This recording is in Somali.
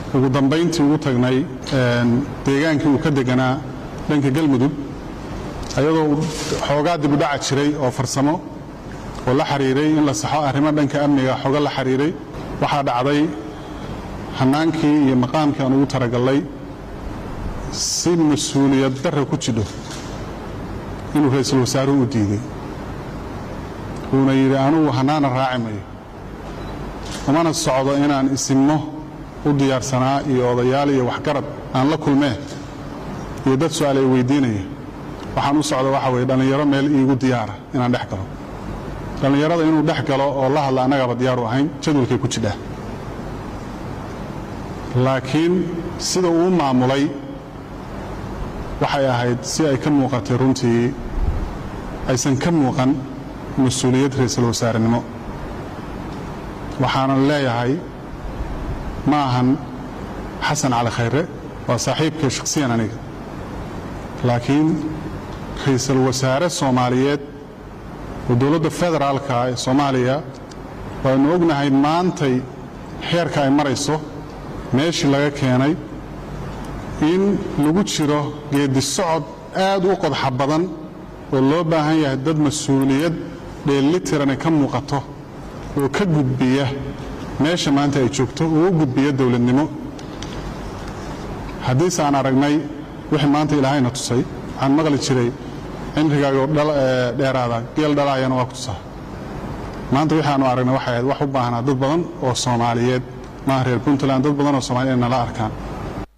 ugu dambayntii ugu tagnay deegaankii uu ka deganaa dhanka galmudug ayadoo xoogaa dibudhaca jiray oo farsamo oo la xiriiray in la saxo arrimo dhanka amniga xooga la xiriiray waxaa dhacday hannaankii iyo maqaamkii aan ugu taragallay si mas-uuliyad darra ku jidho inuu ra-iisul wasaaruhu u diiday wuuna yidhi anugu hannaana raaci mayo umana socdo inaan isimmo u diyaarsanaa iyo odayaal iyo waxgarad aan la kulmee iyo dad su-aal ay weydiinaya waxaan u socda waxa weye dhallinyaro meel iigu diyaara inaan dhex galo dhallinyarada inuu dhex galo oo la hadla annagaaba diyaaru ahayn jadwalkay ku jidhaa laakiin sida uu maamulay waxay ahayd si ay ka muuqatay runtii aysan ka muuqan mas-uuliyad ra-iisul wasaarenimo waxaanan leeyahay ma ahan xasan cali khayre waa saaxiibkay shakhsiyan aniga laakiin ra-iisul wasaare soomaaliyeed oo dowladda federaalka ee soomaaliya waanu ognahay maantay xeerka ay marayso meeshii laga keenay in lagu jiro geeddi socod aad u qodxa badan oo loo baahan yahay dad mas-uuliyad dheellitirani ka muuqato oo ka gudbiya meesha maanta ay joogto oo u gudbiya dowladnimo haddiise aan aragnay wixii maanta ilaahayna tusay waxaan maqli jiray cimrigaagoo dheeraada geel dhalaayana waa ku tusaa maanta waxaanu aragnay waxay ahayd wax u baahnaa dad badan oo soomaaliyeed maaha reer puntland dad badan oo soomaliya inay nala arkaan